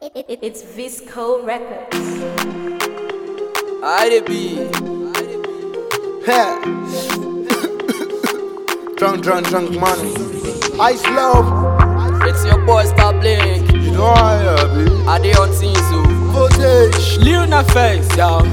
It, it, it's Visco Records. I dey be. Hey. drunk, drunk, drunk money. Ice love. It's your boy Star Blink. You know I am, baby. I dey on things so. Voltage. Lil na face, yo.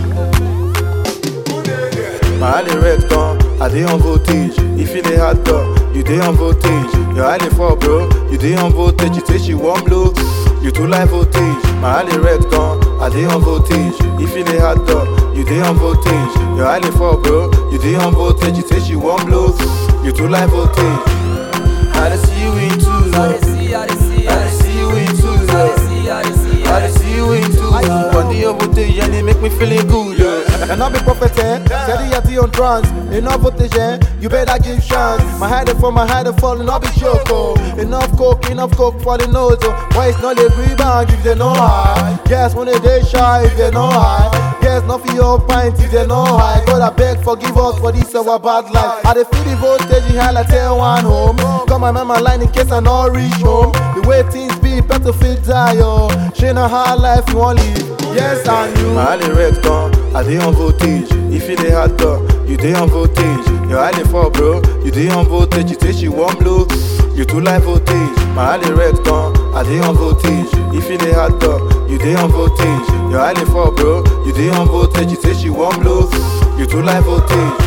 My alley red gone, I dey on voltage. If you dey hot dog, you dey on voltage. Your alley fall, bro, you dey on voltage. You say she one blow, you too like voltage. My alley red gone, I dey on voltage. If you dey hot dog, you dey on voltage. Your alley fall, bro, you dey on voltage. You say she one blow, you too like voltage. I dey see you in two, I dey see, I dey see, I I dey dey see you in two, see, I dey see, I dey see, I dey see you in two. One day over there, and it make me feeling good. Yeah. And I be prophet, eh? Steady at the on trance. Enough voltage, eh? You better give chance. My head for my head falling, I'll be choco. Enough coke, enough coke for the nose. Oh. Why it's not a rebound if they know high? Yes, when they day shy if they know high. Yes, not for your pint if they know high. God, I beg, forgive us for this our bad life. I dey feel the voltage, high like tell one home. Come my man, my line in case I not reach home. The way things be, better fit die, yo. She know how life you want live. Yes, I knew. My alley red gone, I dey on voltage. If you dey hot dog, you dey on voltage. Your alley fall, bro, you dey on voltage. You say she one blow, you too like voltage. My alley red gone, I dey on voltage. If you dey hot dog, you dey on voltage. Your alley fall, bro, you dey on voltage. You say she one blow, you too like voltage.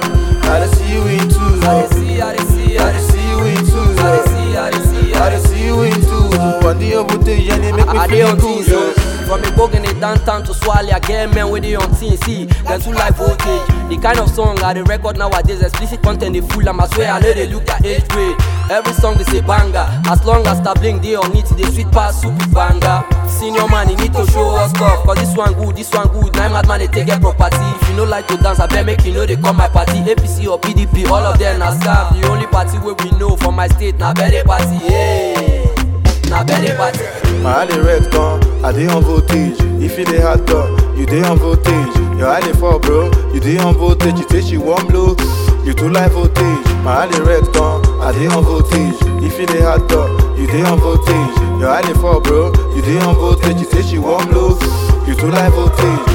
I dey see you in two, I dey see, I dey see, I I dey dey see you in two, see, I dey see, I dey see, I dey see you in two. One day over there, and it make me I dey feel on good. things so. yeah. From a bogan in downtown to Swally, I get men with the on things. See, them too like voltage. The kind of song I dey record nowadays, explicit content they full. I'm I swear I know they look at age grade. Every song is a banger. As long as Star Blink they on it, they sweet pass super banger. Senior man, you need to show us stuff. Cause this one good, this one good. Nine mad man, they take a property. If you know like to dance, I bet make you know they come my party. APC or PDP, all of them na scam. The only party where we know for my state, na birthday party. Yeah, na birthday party. My alley red gone, I dey on voltage. If you dey hot dog, you dey on voltage. Your alley fall, bro, you dey on voltage. You say she one blow, you too like voltage. My alley red gone, I dey on voltage. If you dey hot dog, you dey on voltage. Your alley fall, bro, you dey on voltage. You say she one blow, you too like voltage.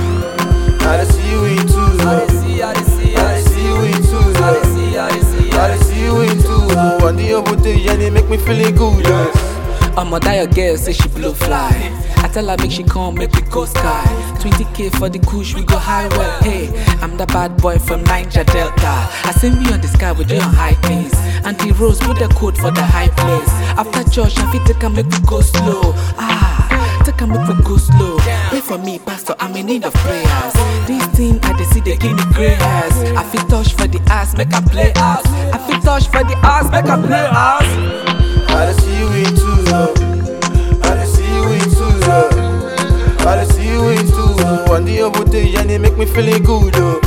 I dey see you in two, I dey see, I dey see, I I dey dey see you in two, I dey see, I dey see, I dey see you in two. One day over there, and it make me feeling good. Yeah. I'ma die a girl, say she blow fly. I tell her make she come, make we go sky. 20k for the kush, we go high well. Hey, I'm the bad boy from Niger Delta. I see me on the sky with you on high things. Auntie Rose put the code for the high place. After church, I fit take a make we go slow. Ah, take a make we go slow. Pray for me, pastor, I'm in need of prayers. This thing I dey see they give me gray hairs. I fit touch for the ass, make I play ass. I fit touch for the ass, make I play ass. I dey see you in two, yeah. I dey see you in two, yeah. I dey see you in two. One day over there, and it make me feeling good, yeah.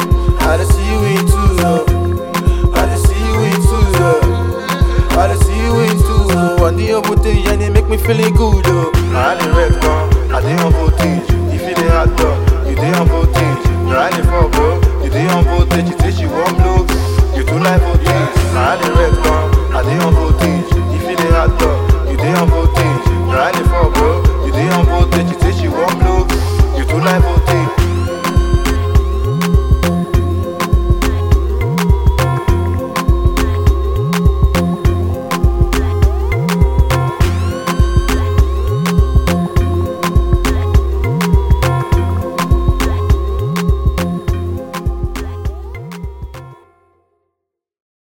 I dey see you in two, yeah. I dey see you in two, yeah. I dey see you in two. One day over there, and it make me feeling good, yeah. My alley red gone, I dey on voltage. If you dey hot dog, you dey on voltage. Your alley fall, bro, you dey on voltage. You say she one blow, you too like voltage. My alley red gone, I dey on voltage. If you dey hot dog, you dey on voltage. Your alley fall, bro, you dey on voltage.